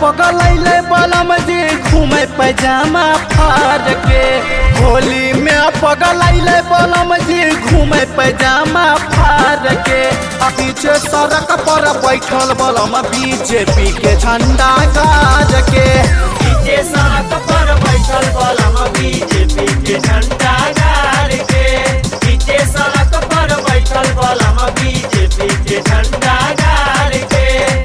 पगलैले बलम जी घूमे पैजामा फाड़ के होली में पगलैले बलम जी घूमे पैजामा फाड़ के आ पीछे सड़क पर बैठल बलम बीजेपी के झंडा गाज के पीछे सड़क पर बैठल बलम बीजेपी के झंडा गाड़ के पीछे सड़क पर बैठल बलम बीजेपी के झंडा गाड़ के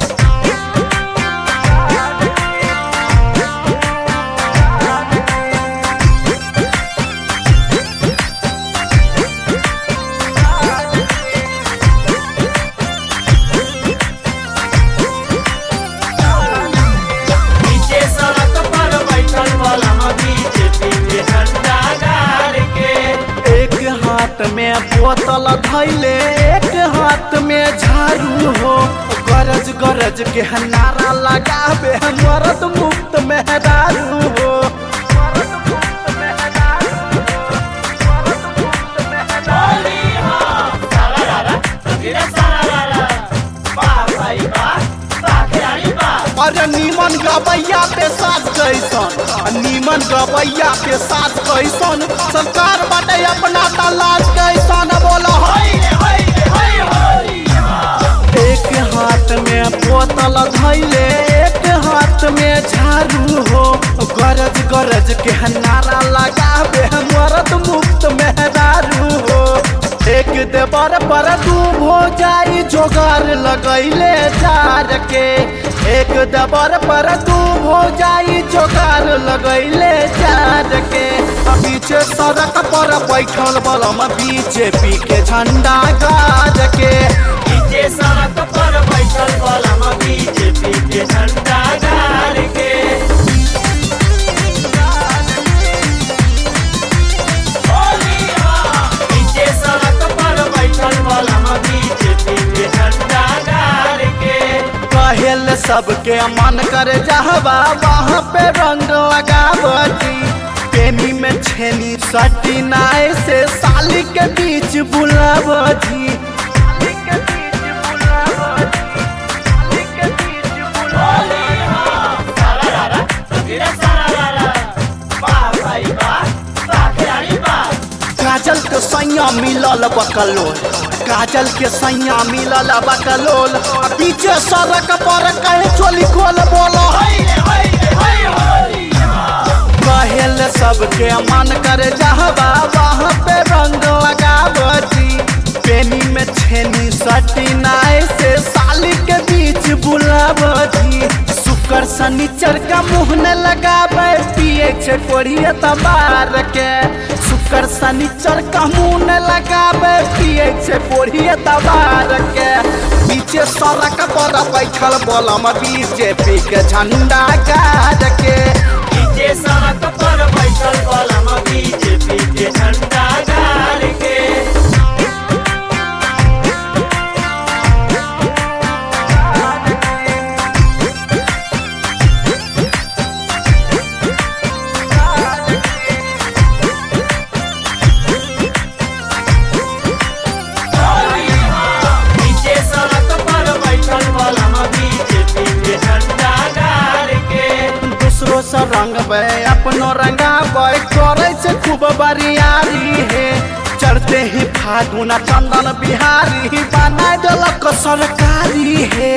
पीछे सड़क पर बैठल बलम बीजेपी के झंडा गाड़ के एक हाथ में बोतल धैले एक हाथ में झाड़ू हो गरज गरज के नारा लगावे मरद मुक्त मेहरारू हो होली हो सारा रारा तेरा सारा रारा वाह भाई वाह वाह खिलाड़ी वाह अरे नीमन गवैया पे साथ कैसन नीमन गवैया पे साथ कैसन सरकार बाटे अपना तलाश कैसन बोलो होई रे होई रे होई होली एक हाथ में बोतल धैले एक हाथ में झाड़ू हो गरज गरज के नारा लगावे मरद मुक्त मेहरारू हो एक देवर पर दू हो जाई जोगार लगैले जार के एक देवर पर दू हो जाई जोगार लगैले जार के आ पीछे सड़क पर बैठल बलम बीजेपी के झंडा गाज के पीछे सड़क पर बैठल बलम बीजेपी के झंडा गाड़ के होली हो पीछे सड़क पर बैठल बलम बीजेपी के झंडा गाड़ के कहेल सबके मन कर जावा वहाँ पे रंग लगावती प्रेमी में छेनी सटी नाय से साली के बीच बुलावती होली हो सारा रारा तेरा सारा रारा वाह भाई वाह वाह खिलाड़ी वाह काजल के सैया मिलल बकलोल काजल के सैया मिलल बकलोल आ पीछे सड़क पर कहे चोली खोल बोलो होई रे होई रे होई होली कहेल सबके मन कर जावा वहाँ पे रंग लगावती पेनी में छेनी सटी नाय से साली के बीच बुलावती शुक्र शनिचर का मुंह न लगावे पिए छे कोढ़िए तबार के शुक्र शनिचर का मुंह न लगावे पिए छे कोढ़िए तबार के पीछे सड़क पर बैठल बोलम बीजेपी के झंडा गाड़ के पीछे सड़क पर बैठल बलम बीजेपी के झंडा गाड़ के होली हो पीछे सड़क पर बैठल बलम बीजेपी के झंडा गाड़ के दूसरो से रंग अपनो रंगा करे से खूब बरियारी है चढ़ते ही फागुना चंदन बिहारी बना दिलक सरकारी है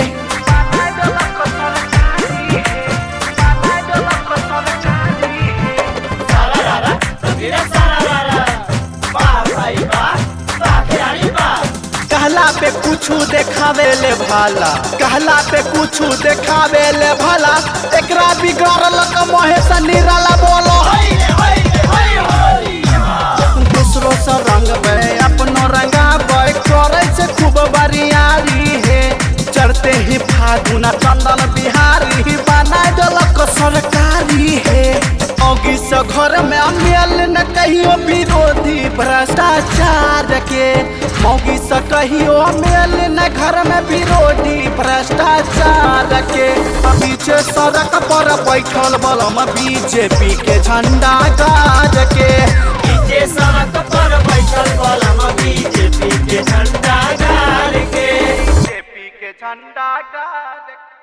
सारा रारा तेरा सारा रारा वाह भाई वाह वाह खिलाड़ी वाह कहला पे कुछ देखावे ले भाला कहला पे कुछ देखावे ले भला एकरा बिगड़ल महेश निराला बोलो होई रे होई रे होई होली दूसरो से रंग अपनो रंगा करे से खूब बरियारी है चढ़ते ही फागुना चंदन बिहारी बना दिलक सरकारी है औगी से घर में मेल न कहियो विरोधी भ्रष्टाचार के मौगी से कहियो मेल न घर में विरोधी भ्रष्टाचार के पीछे सड़क पर बैठल बलम बीजेपी के झंडा गाज के पीछे सड़क पर बैठल बलम बीजेपी के झंडा गाड़ के बीजेपी के झंडा गाज के